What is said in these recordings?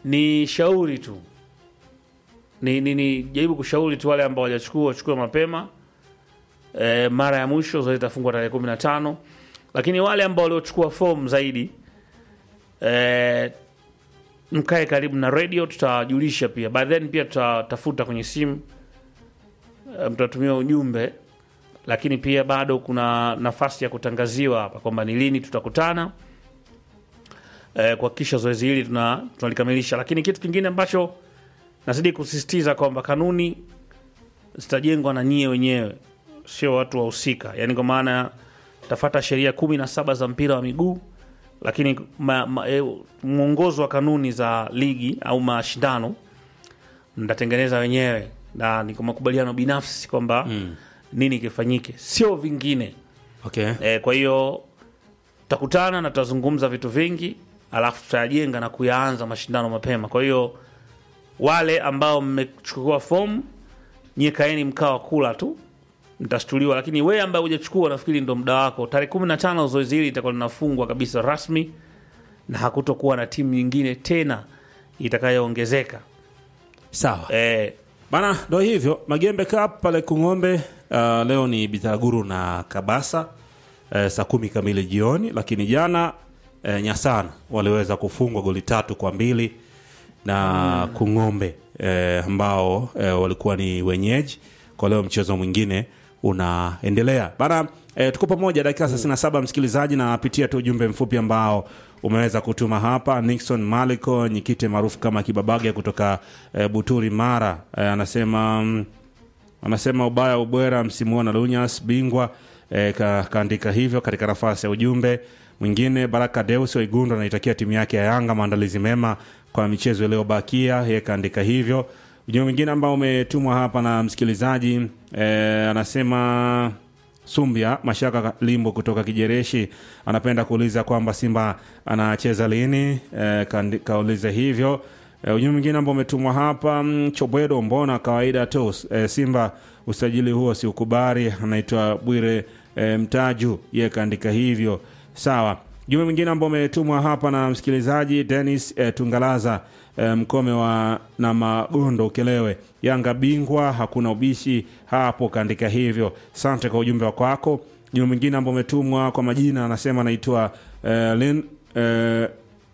ni shauri tu ni, ni, ni jaribu kushauri tu wale ambao wajachukua wachukue mapema e, mara ya mwisho zoezi itafungwa tarehe kumi na tano lakini wale ambao waliochukua fomu zaidi e, mkae karibu na radio tutawajulisha pia by then pia tutatafuta kwenye simu e, mtatumia ujumbe lakini pia bado kuna nafasi ya kutangaziwa hapa kwamba ni lini tutakutana e, kuhakikisha zoezi hili tuna- tunalikamilisha lakini kitu kingine ambacho nazidi kusisitiza kwamba kanuni zitajengwa na nyie wenyewe sio watu wahusika yaani kwa maana tafata sheria kumi na saba za mpira wa miguu lakini ma, ma, e, mwongozo wa kanuni za ligi au mashindano mtatengeneza wenyewe na ni kwa makubaliano binafsi kwamba mm. nini kifanyike sio vingine okay. e, kwa hiyo tutakutana na tutazungumza vitu vingi alafu tutayajenga na kuyaanza mashindano mapema kwa hiyo wale ambao mmechukua fomu nyie kaeni mkaa wa kula tu mtashtuliwa lakini wewe ambaye hujachukua nafikiri ndo muda wako tarehe kumi na tano zoezi hili litakuwa linafungwa kabisa rasmi na hakutokuwa na timu nyingine tena itakayoongezeka sawa e, bana ndo hivyo magembe cup pale kung'ombe uh, leo ni bitaguru na kabasa uh, saa kumi kamili jioni lakini jana uh, nyasana waliweza kufungwa goli tatu kwa mbili na kung'ombe uh, ambao uh, walikuwa ni wenyeji kwa leo mchezo mwingine unaendelea bana E, tuko pamoja dakika 37 msikilizaji na pitia tu ujumbe mfupi ambao umeweza kutuma hapa nixon maliko nyikite maarufu kama kibabage kutoka e, buturi mara e, anasema mm, anasema ubaya ubwera msimu huu na lunyas bingwa e, ka, kaandika hivyo katika nafasi ya ujumbe mwingine baraka deus waigundo anaitakia timu yake ya yanga maandalizi mema kwa michezo iliyobakia yeye kaandika hivyo ujumbe mwingine ambao umetumwa hapa na msikilizaji e, anasema sumbia mashaka limbo kutoka kijereshi anapenda kuuliza kwamba simba anacheza lini e, kaandi- kauliza hivyo e, ujumbe mwingine ambao umetumwa hapa mm, chobwedo mbona kawaida tu e, simba usajili huo si ukubari anaitwa bwire e, mtaju ye kaandika hivyo sawa jumbe mwingine ambao umetumwa hapa na msikilizaji denis e, tungalaza e, mkome wa na magondo ukelewe yanga bingwa hakuna ubishi hapo kaandika hivyo sante kwa ujumbe wa kwako jumbe mwingine ambao umetumwa kwa majina anasema anaitwa e, lin e,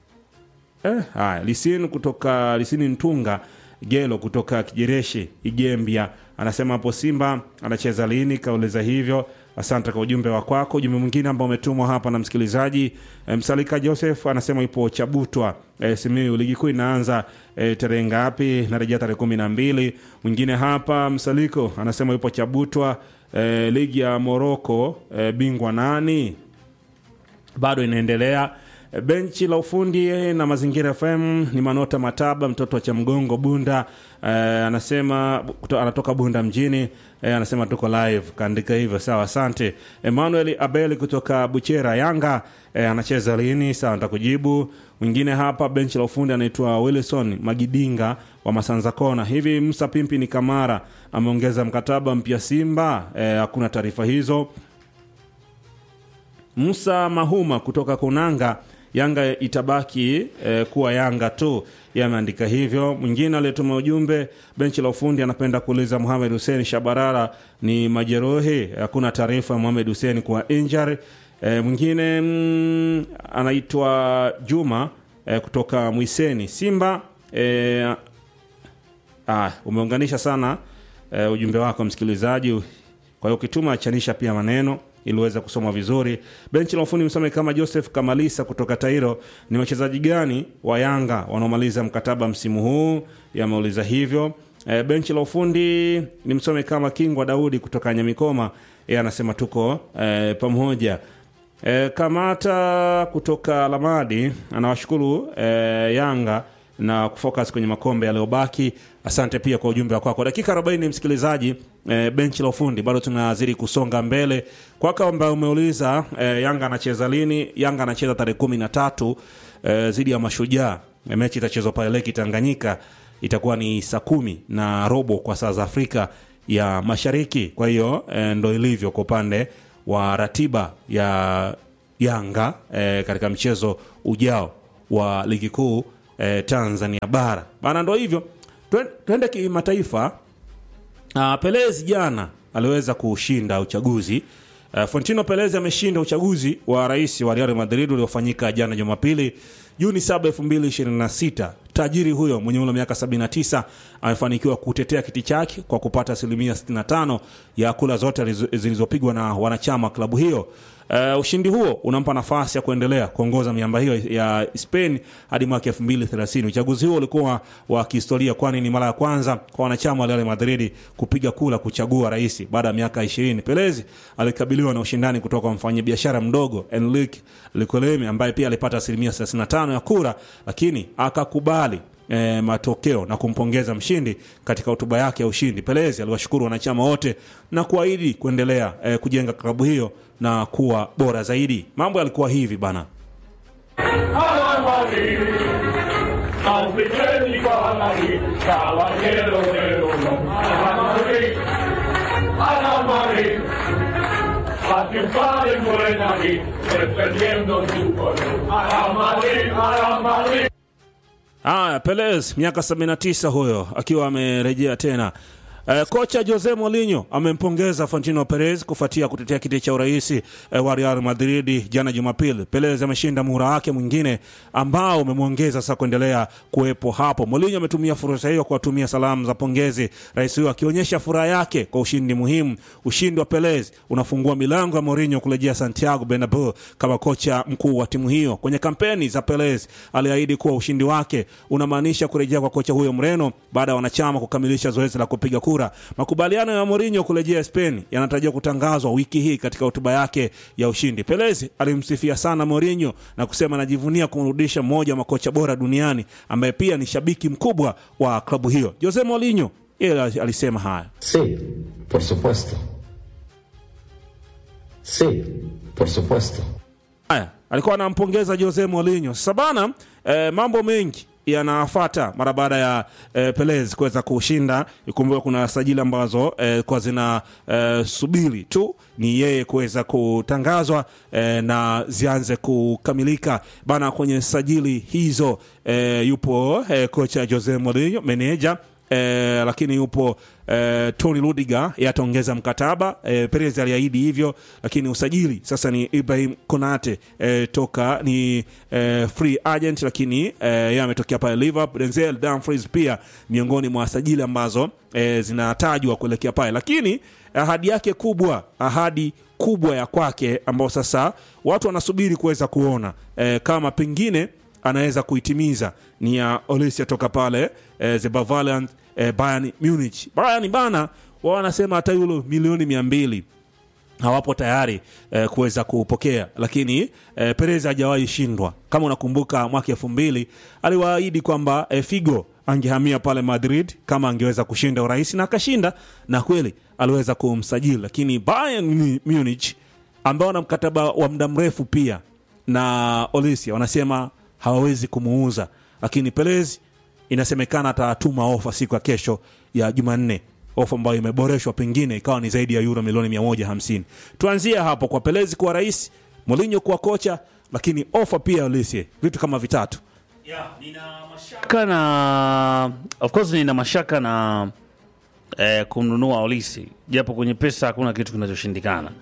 Eh, haya lisin kutoka lisini ntunga gelo kutoka kijereshi igembia anasema hapo simba anacheza lini kauliza hivyo asante kwa ujumbe wa kwako ujumbe mwingine ambao umetumwa hapa na msikilizaji e, msalika joseph anasema ipo chabutwa e, simiu ligi kuu inaanza e, tarehe ngapi narejea tarehe kumi na mbili mwingine hapa msaliko anasema ipo chabutwa e, ligi ya moroko e, bingwa nani bado inaendelea E, benchi la ufundi na mazingira fm ni manota mataba mtoto wa chamgongo bunda e, anasema kuto, anatoka bunda mjini e, anasema tuko live kaandika hivyo sawa asante emmanuel abel kutoka buchera yanga e, anacheza lini sawa ntakujibu mwingine hapa benchi la ufundi anaitwa wilson magidinga wa masanza kona hivi msa pimpi ni kamara ameongeza mkataba mpya simba e, hakuna taarifa hizo Musa Mahuma kutoka Kunanga, Yanga itabaki eh, kuwa Yanga tu. Yeye ameandika hivyo. Mwingine aliyetuma ujumbe benchi la ufundi anapenda kuuliza Mohamed Hussein Shabarara ni majeruhi, hakuna taarifa ya Mohamed Hussein kuwa injury. Eh, mwingine mm, anaitwa Juma eh, kutoka Mwiseni Simba eh, Ah, umeunganisha sana eh, ujumbe wako msikilizaji. Kwa hiyo ukituma achanisha pia maneno ili uweze kusoma vizuri. Benchi la ufundi msome kama Joseph Kamalisa kutoka Tairo, ni wachezaji gani wa Yanga wanaomaliza mkataba msimu huu? Yameuliza hivyo. E, benchi la ufundi ni msome kama Kingwa Daudi kutoka Nyamikoma, yeye anasema tuko e, pamoja. E, Kamata kutoka Lamadi anawashukuru e, Yanga na kufocus kwenye makombe yaliyobaki. Asante pia kwa ujumbe wako kwako. Dakika 40 msikilizaji, e, benchi la ufundi bado tunazidi kusonga mbele. Kwako ambaye umeuliza e, Yanga anacheza lini? Yanga anacheza tarehe kumi na tatu e, dhidi ya Mashujaa. E, mechi itachezwa pale Leki Tanganyika, itakuwa ni saa kumi na robo kwa saa za Afrika ya Mashariki. Kwa hiyo e, ndo ilivyo kwa upande wa ratiba ya Yanga e, katika mchezo ujao wa ligi kuu eh, Tanzania bara bana. Ndo hivyo, Twen- twende kimataifa. Uh, Pelez jana aliweza kushinda uchaguzi. Uh, Fontino Pelez ameshinda uchaguzi wa rais wa Real Madrid uliofanyika jana Jumapili Juni 7, 2026. Tajiri huyo mwenye umri wa miaka 79 amefanikiwa kutetea kiti chake kwa kupata asilimia 65 ya kula zote alizo- zilizopigwa na wanachama wa klabu hiyo. Uh, ushindi huo unampa nafasi ya kuendelea kuongoza miamba hiyo ya Spain hadi mwaka 2030. Uchaguzi huo ulikuwa wa kihistoria, kwani ni mara ya kwanza kwa wanachama wa Real Madrid kupiga kura kuchagua rais baada ya miaka 20. Pelezi alikabiliwa na ushindani kutoka kwa mfanyabiashara mdogo Enrique Licoleme ambaye pia alipata asilimia 35 ya kura, lakini akakubali E, matokeo na kumpongeza mshindi. Katika hotuba yake ya ushindi, Pelezi aliwashukuru wanachama wote na kuahidi kuendelea e, kujenga klabu hiyo na kuwa bora zaidi. Mambo yalikuwa hivi bana. Caballero del honor. A la Madrid, a la Madrid, a triunfar en Buena Madrid, defendiendo su color. A la Madrid, a la Madrid. Haya, Pelez miaka 79 huyo akiwa amerejea tena. Eh, kocha Jose Mourinho amempongeza Florentino Perez kufuatia kutetea kiti cha urais eh, wa Real Madrid jana Jumapili. Perez ameshinda muhula wake mwingine ambao umemwongeza sasa kuendelea kuwepo hapo. Mourinho ametumia fursa hiyo kuwatumia salamu za pongezi rais huyo, akionyesha furaha yake kwa ushindi muhimu. Ushindi wa Perez unafungua milango ya Mourinho kurejea Santiago Bernabeu kama kocha mkuu wa timu hiyo. Kwenye kampeni za Perez aliahidi kuwa ushindi wake unamaanisha kurejea kwa kocha huyo Mreno baada ya wanachama kukamilisha zoezi la kupiga kura. Makubaliano ya Mourinho kurejea Spain yanatarajiwa kutangazwa wiki hii. Katika hotuba yake ya ushindi, Perez alimsifia sana Mourinho na kusema anajivunia kumrudisha mmoja wa makocha bora duniani ambaye pia ni shabiki mkubwa wa klabu hiyo. Jose Mourinho yeye alisema haya. Sí, por supuesto. Sí, por supuesto. Haya, alikuwa anampongeza Jose Mourinho. Sasa bana, eh, mambo mengi yanafata mara baada ya eh, Pelez kuweza kushinda. Ikumbuke kuna sajili ambazo eh, kwa zina eh, subiri tu ni yeye kuweza kutangazwa eh, na zianze kukamilika bana. Kwenye sajili hizo eh, yupo eh, kocha Jose Mourinho, meneja eh, lakini yupo eh, Tony Rudiger yeye ataongeza mkataba eh, Perez aliahidi hivyo, lakini usajili sasa ni Ibrahim Konate eh, toka ni eh, free agent, lakini eh, yeye ametokea pale Liverpool. Denzel Dumfries pia miongoni mwa sajili ambazo eh, zinatajwa kuelekea pale, lakini ahadi yake kubwa, ahadi kubwa ya kwake ambao sasa watu wanasubiri kuweza kuona eh, kama pengine anaweza kuitimiza ni ya Olisia toka pale eh, the Bavarian eh, Bayern Munich. Bayern bana wao wanasema hata yulo milioni mia mbili hawapo tayari eh, kuweza kupokea, lakini eh, Perez hajawahi shindwa. Kama unakumbuka mwaka elfu mbili aliwaahidi kwamba eh, Figo angehamia pale Madrid kama angeweza kushinda urais na akashinda, na kweli aliweza kumsajili, lakini Bayern Munich ambao wana mkataba wa muda mrefu pia na Olisia wanasema hawawezi kumuuza, lakini Perez inasemekana atatuma ofa siku ya kesho ya Jumanne, ofa ambayo imeboreshwa, pengine ikawa ni zaidi ya euro milioni 150. Tuanzie hapo kwa Perez kuwa rais, Mourinho kuwa kocha, lakini ofa pia Olise, vitu kama vitatu. mashaka na of course nina mashaka na eh, kumnunua Olisi japo kwenye pesa hakuna kitu kinachoshindikana.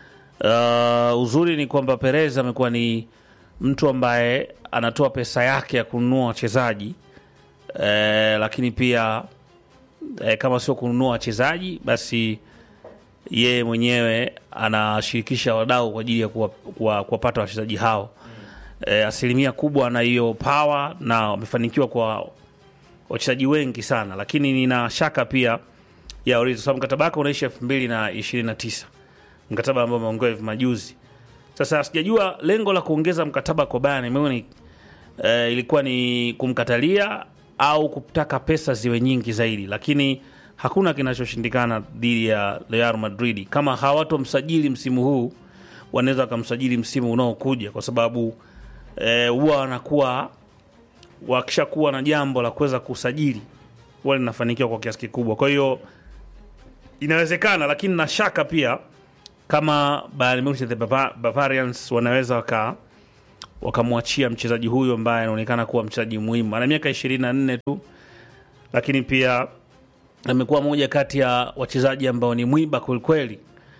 Uh, uzuri ni kwamba Perez amekuwa ni mtu ambaye anatoa pesa yake ya kununua wachezaji eh, lakini pia eh, kama sio kununua wachezaji basi yeye mwenyewe anashirikisha wadau kwa ajili ya kuwapata kuwa, kuwapata wachezaji hao eh, asilimia kubwa na hiyo power na wamefanikiwa kwa wachezaji wengi sana, lakini nina shaka pia ya Origi kwa sababu mkataba wake unaisha elfu mbili na ishirini na tisa mkataba ambao umeongewa hivi majuzi. Sasa sijajua lengo la kuongeza mkataba kwa Bayern Munich eh, ilikuwa ni kumkatalia au kutaka pesa ziwe nyingi zaidi, lakini hakuna kinachoshindikana dhidi ya Real Madrid. Kama hawatomsajili msimu huu, wanaweza wakamsajili msimu unaokuja, kwa sababu eh, huwa wanakuwa wakishakuwa na jambo la kuweza kusajili huwa linafanikiwa kwa kiasi kikubwa. Kwa hiyo inawezekana, lakini na shaka pia kama Bayern Munich the Bava- Bavarians wanaweza waka wakamwachia mchezaji huyo ambaye anaonekana kuwa mchezaji muhimu. Ana miaka ishirini na nne tu, lakini pia amekuwa moja kati ya wachezaji ambao ni mwiba kwelikweli.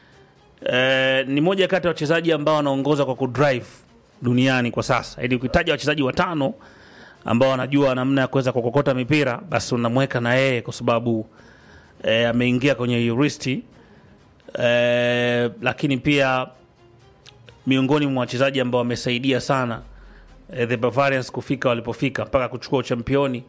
E, ni moja kati ya wachezaji ambao wanaongoza kwa kudrive duniani kwa sasa. Yaani ukitaja wachezaji watano ambao wanajua namna ya kuweza kukokota mipira, basi unamweka na yeye kwa sababu e, ameingia kwenye hiyo listi e, lakini pia miongoni mwa wachezaji ambao wamesaidia sana e, the Bavarians kufika walipofika mpaka kuchukua uchampioni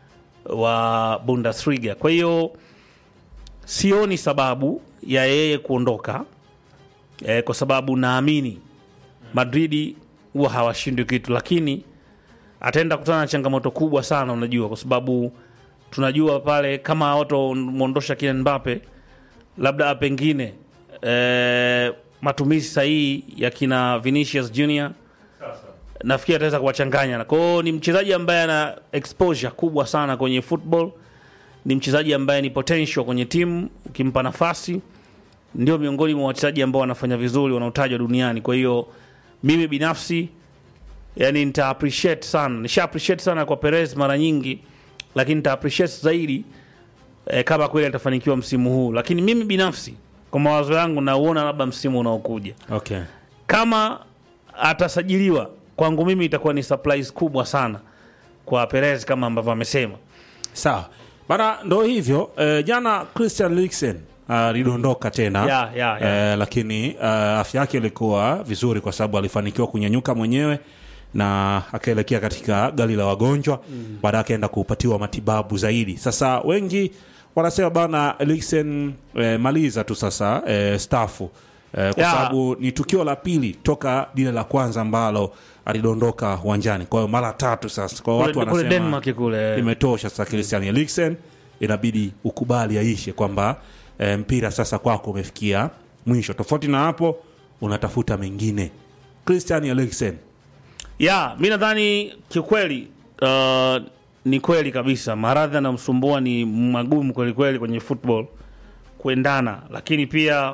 wa Bundesliga. Kwa hiyo sioni sababu ya yeye kuondoka e, kwa sababu naamini Madridi huwa hawashindwi kitu, lakini ataenda kutana na changamoto kubwa sana, unajua, kwa sababu tunajua pale kama watomwondosha Kylian Mbappe, labda pengine e, matumizi sahihi ya kina Vinicius Junior nafikiri ataweza kuwachanganya. Kwa hiyo ni mchezaji ambaye ana exposure kubwa sana kwenye football, ni mchezaji ambaye ni potential kwenye timu, ukimpa nafasi ndio miongoni mwa wachezaji ambao wanafanya vizuri wanaotajwa duniani. Kwa hiyo mimi binafsi yani nita appreciate sana, nisha appreciate sana kwa Perez mara nyingi, lakini nita appreciate zaidi eh, kama kweli atafanikiwa msimu huu, lakini mimi binafsi kwa mawazo yangu nauona labda msimu unaokuja Okay. kama atasajiliwa kwangu mimi itakuwa ni surprise kubwa sana kwa Perez kama ambavyo amesema. Sawa bana, ndo hivyo eh, jana Christian Eriksen alidondoka tena Ya, ya, ya. Eh, lakini eh, afya yake ilikuwa vizuri kwa sababu alifanikiwa kunyanyuka mwenyewe na akaelekea katika gari la wagonjwa mm. baadaye akaenda kupatiwa matibabu zaidi. Sasa wengi wanasema bana Eriksen eh, maliza tu sasa eh, stafu eh, kwa Ya. sababu ni tukio la pili toka lile la kwanza ambalo alidondoka uwanjani, kwa hiyo mara tatu sasa. Kwa hiyo watu Kule, kule wanasema Denmark kule imetosha sasa. Christian Eriksen inabidi ukubali aishe kwamba e, mpira sasa kwako umefikia mwisho. Tofauti na hapo, unatafuta mengine. Christian Eriksen ya mi nadhani kiukweli, uh, ni kweli kabisa, maradhi anamsumbua ni magumu kwelikweli kwenye football kuendana, lakini pia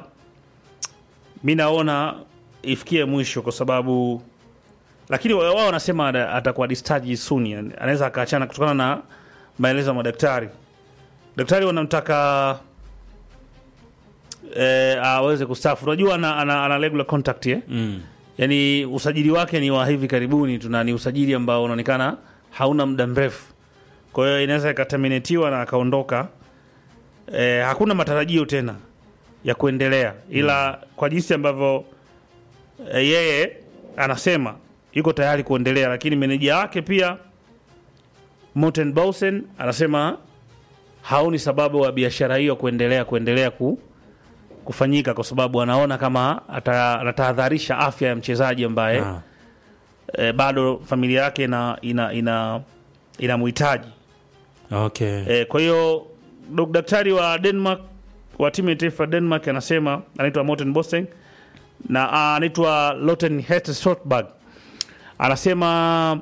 mi naona ifikie mwisho kwa sababu, lakini wa- wao wanasema ata- atakuwa discharged soon, yani anaweza akaachana kutokana na maelezo ya madaktari. Daktari wanamtaka eh, aweze kustafu. Unajua ana, ana, ana regular contact eh? mm. yani usajili wake ni wa hivi karibuni tu na ni usajili ambao unaonekana hauna muda mrefu kwa hiyo inaweza ikaterminatiwa na akaondoka e, hakuna matarajio tena ya kuendelea ila kwa jinsi ambavyo e, yeye anasema yuko tayari kuendelea lakini meneja wake pia Morten Bausen anasema haoni sababu wa biashara hiyo kuendelea kuendelea ku, kufanyika kwa sababu anaona kama ata- anatahadharisha afya ya mchezaji ambaye Ah. e, bado familia yake ina ina ina inamhitaji Okay. e, kwa hiyo dok- daktari wa Denmark wa timu ya taifa ya Denmark anasema anaitwa Morten Bosteng na ah, anaitwa Lotten Hetzberg anasema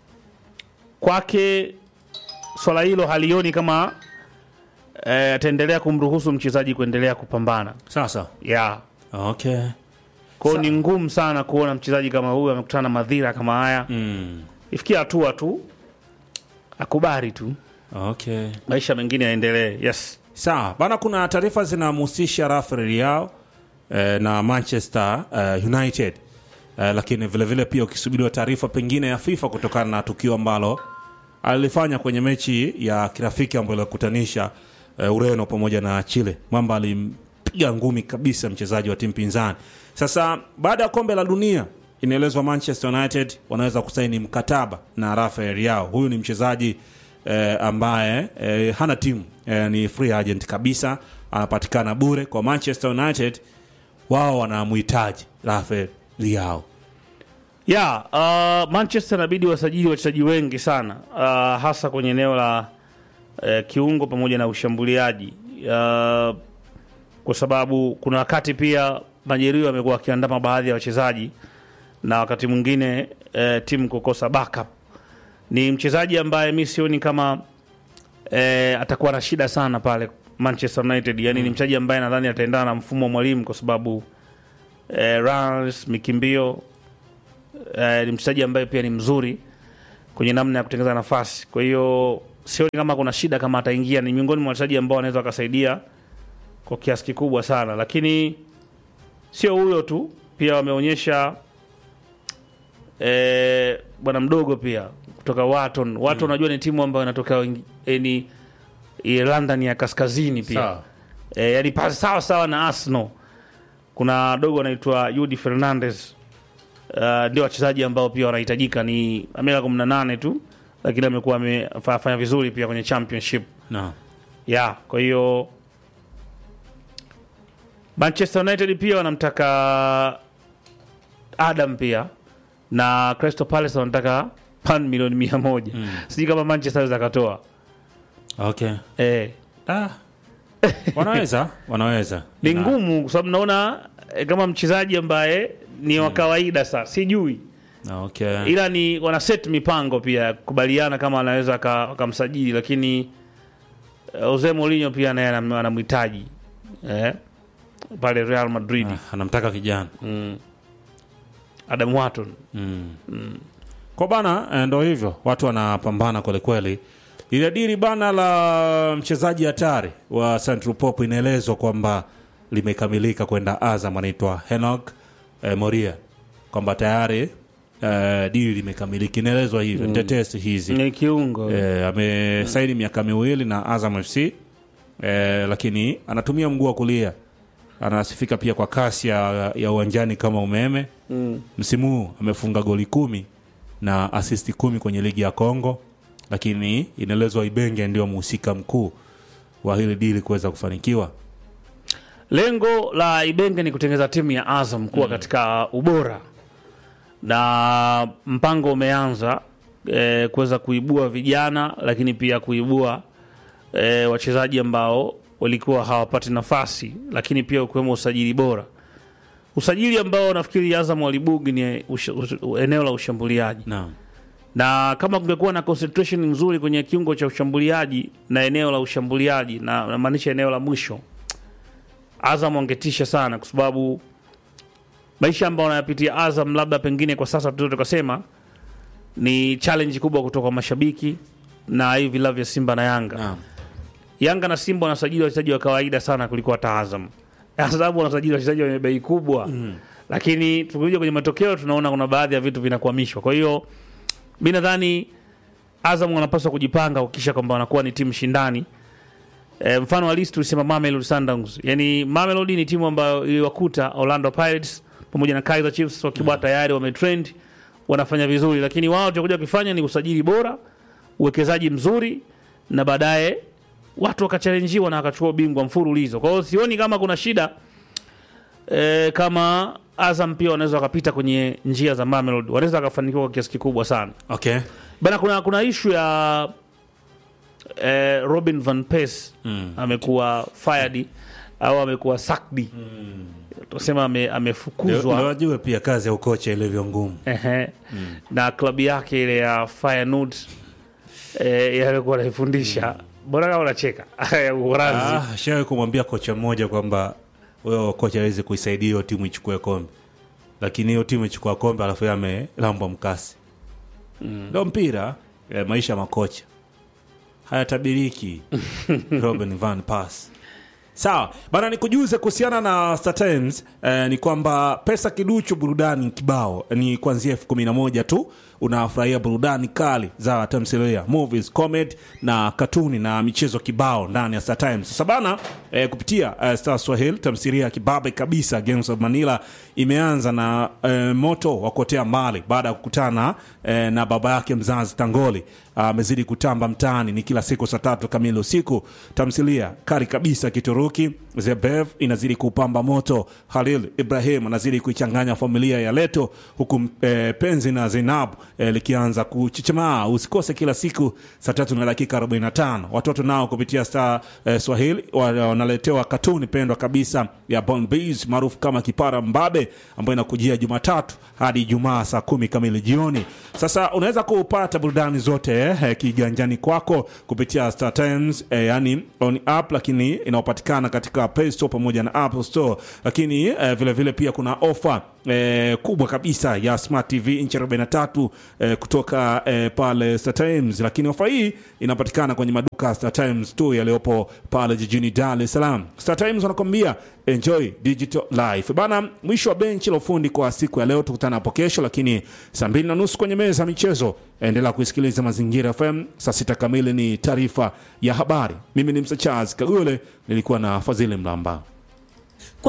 kwake swala hilo halioni kama eh, ataendelea kumruhusu mchezaji kuendelea kupambana Sasa yeah. okay. kwao ni ngumu sana kuona mchezaji kama huyu amekutana na madhira kama haya Mm. ifikia hatua tu akubali tu Okay. maisha mengine yaendelee yes Sawa bana, kuna taarifa zinamhusisha Rafael Leao eh, na Manchester eh, United eh, lakini vilevile vile pia ukisubiriwa taarifa pengine ya FIFA kutokana na tukio ambalo alilifanya kwenye mechi ya kirafiki ambayo ilikutanisha eh, Ureno pamoja na Chile. Mwamba alimpiga ngumi kabisa mchezaji wa timu pinzani. Sasa baada ya kombe la dunia inaelezwa Manchester United wanaweza kusaini mkataba na Rafael Leao. Huyu ni mchezaji eh, ambaye eh, hana timu eh, ni free agent kabisa, anapatikana bure kwa Manchester United. Wao wanamhitaji Rafael Leao. ya uh, Manchester inabidi wasajili wachezaji wengi sana uh, hasa kwenye eneo la uh, kiungo pamoja na ushambuliaji uh, kwa sababu kuna wakati pia majeruhi amekuwa akiandama baadhi ya wachezaji na wakati mwingine uh, timu kukosa backup. Ni mchezaji ambaye mi sioni kama uh, atakuwa na shida sana pale Manchester United, yani ni mchezaji ambaye nadhani ataendana na mfumo wa mwalimu kwa sababu uh, runs, mikimbio eh, ni mchezaji ambaye pia ni mzuri kwenye namna ya kutengeneza nafasi. Kwa hiyo sioni kama kuna shida kama ataingia, ni miongoni mwa wachezaji ambao wanaweza wakasaidia kwa kiasi kikubwa sana, lakini sio huyo tu, pia wameonyesha eh, bwana mdogo pia kutoka Wharton. Wharton unajua ni timu ambayo inatoka wengi- eh, ni eh, London ya kaskazini pia Sawa. e, yani pasi sawa sawa na Arsenal. Kuna dogo anaitwa Yudi Fernandez uh, ndio wachezaji ambao pia wanahitajika, ni miaka kumi na nane tu, lakini amekuwa amefanya vizuri pia kwenye championship Naam. ya kwa hiyo Manchester United pia wanamtaka Adam pia na Crystal Palace wanataka pan milioni mia moja mm. sijui kama Manchester aweza akatoa Okay. eh, Ah. Wanaweza, wanaweza. ni Na- ngumu kwa sababu naona eh, kama mchezaji ambaye ni wa kawaida sa sijui Okay. ila ni wana set mipango pia ya kukubaliana kama anaweza aka- wakamsajili lakini eh, Jose Mourinho pia naye anam- anamhitaji eh, pale Real Madrid Ah, anamtaka kijana. Adam Wharton Kwa bana eh, ndo hivyo watu wanapambana kweli kweli. Ile dili bana la mchezaji hatari wa Central Pop inaelezwa kwamba limekamilika kwenda Azam, anaitwa Henok eh, Moria, kwamba tayari eh, dili limekamilika, inaelezwa hivyo mm. tetesi hizi ni kiungo eh, amesaini miaka miwili na Azam FC eh, lakini anatumia mguu wa kulia, anasifika pia kwa kasi ya, ya uwanjani kama umeme mm. msimu huu amefunga goli kumi na asisti kumi kwenye ligi ya Kongo, lakini inaelezwa Ibenge ndio mhusika mkuu wa hili dili kuweza kufanikiwa. Lengo la Ibenge ni kutengeneza timu ya Azam kuwa katika ubora, na mpango umeanza e, kuweza kuibua vijana, lakini pia kuibua e, wachezaji ambao walikuwa hawapati nafasi, lakini pia ukiwemo usajili bora. Usajili ambao nafikiri Azam walibugi ni usha, usha, eneo la ushambuliaji Naam. na kama kungekuwa na concentration nzuri kwenye kiungo cha ushambuliaji na eneo la ushambuliaji na namaanisha eneo la mwisho, Azam wangetisha sana, kwa sababu maisha ambayo wanayapitia Azam, labda pengine kwa sasa tu tukasema ni challenge kubwa kutoka kwa mashabiki na hivi vilabu vya Simba na Yanga. Naam. Yanga na Simba wanasajili wachezaji wa kawaida sana kuliko hata Azam. Azam wanasajili wachezaji wenye bei kubwa mm. Lakini tukikuja kwenye matokeo tunaona kuna baadhi ya vitu vinakwamishwa. Kwa hiyo mi nadhani Azam wanapaswa kujipanga kuhakikisha kwamba wanakuwa ni timu shindani. E, mfano halisi tulisema Mamelodi Sundowns. Yaani Mamelodi ni timu ambayo iliwakuta Orlando Pirates pamoja na Kaizer Chiefs wakiwa tayari wametrend wanafanya vizuri, lakini wao watakuja kufanya ni usajili bora, uwekezaji mzuri na baadaye watu wakachalenjiwa na wakachukua ubingwa mfululizo. Kwa hiyo sioni kama kuna shida e, kama Azam pia wanaweza wakapita kwenye njia za Mamelodi, wanaweza wakafanikiwa kwa kiasi kikubwa sana Okay. bana. Kuna kuna ishu ya e, Robin van Persie Mm. amekuwa fired au amekuwa sacked mm. tusema ame, Ndio amefukuzwa ndio wajue pia kazi ya ukocha ilivyo ngumu. Ehe. na klabu yake ile ya Feyenoord eh, alikuwa anaifundisha bora kama unacheka ya Uholanzi Ah, shawahi kumwambia kocha mmoja kwamba huyo kocha awezi kuisaidia hiyo timu ichukue kombe, lakini hiyo timu ichukua kombe alafu yeye amelambwa mkasi. Ndo mpira eh, maisha ya makocha hayatabiriki. Robin van Persie sawa bana, nikujuze kuhusiana na Star Times eh, ni kwamba pesa kiduchu, burudani kibao, ni kuanzia elfu kumi na moja tu. Unafurahia burudani kali za tamthilia, movies, comedy na katuni na michezo kibao ndani ya Star Times. Sasa bana eh, kupitia eh, Star Swahili, tamthilia ya kibabe kabisa Gangs of Manila imeanza na eh, moto wa kuotea mbali baada ya kukutana eh, na baba yake mzazi Tangoli amezidi kutamba mtaani. Ni kila siku saa tatu kamili usiku. Tamthilia kali kabisa Kituruki Zebev inazidi kupamba moto. Halil Ibrahim anazidi kuichanganya familia ya Leto, huku eh, penzi na Zainab eh, likianza kuchichemaa. Usikose kila siku saa tatu na dakika 45. Watoto nao kupitia Star eh, Swahili wa- wanaletewa katuni pendwa kabisa ya Bon Bees maarufu kama Kipara Mbabe ambayo inakujia Jumatatu hadi Ijumaa saa kumi kamili jioni. Sasa unaweza kupata burudani zote eh, kiganjani kwako kupitia Star Times eh, yani on app, lakini inayopatikana katika Play Store pamoja na Apple Store, lakini eh, vile vile pia kuna ofa eh, kubwa kabisa ya Smart TV inchi 43 eh, kutoka eh, pale Star Times, lakini ofa hii inapatikana kwenye maduka Star Times tu yaliyopo pale jijini Dar es Salaam. Star Times wanakwambia enjoy digital life bana. Mwisho wa benchi la ufundi kwa siku ya leo, tukutana hapo kesho, lakini saa mbili na nusu kwenye meza ya michezo. Endelea kuisikiliza Mazingira FM. Saa sita kamili ni taarifa ya habari. Mimi ni Msa Charles Kagule, nilikuwa na Fadhili Mlamba.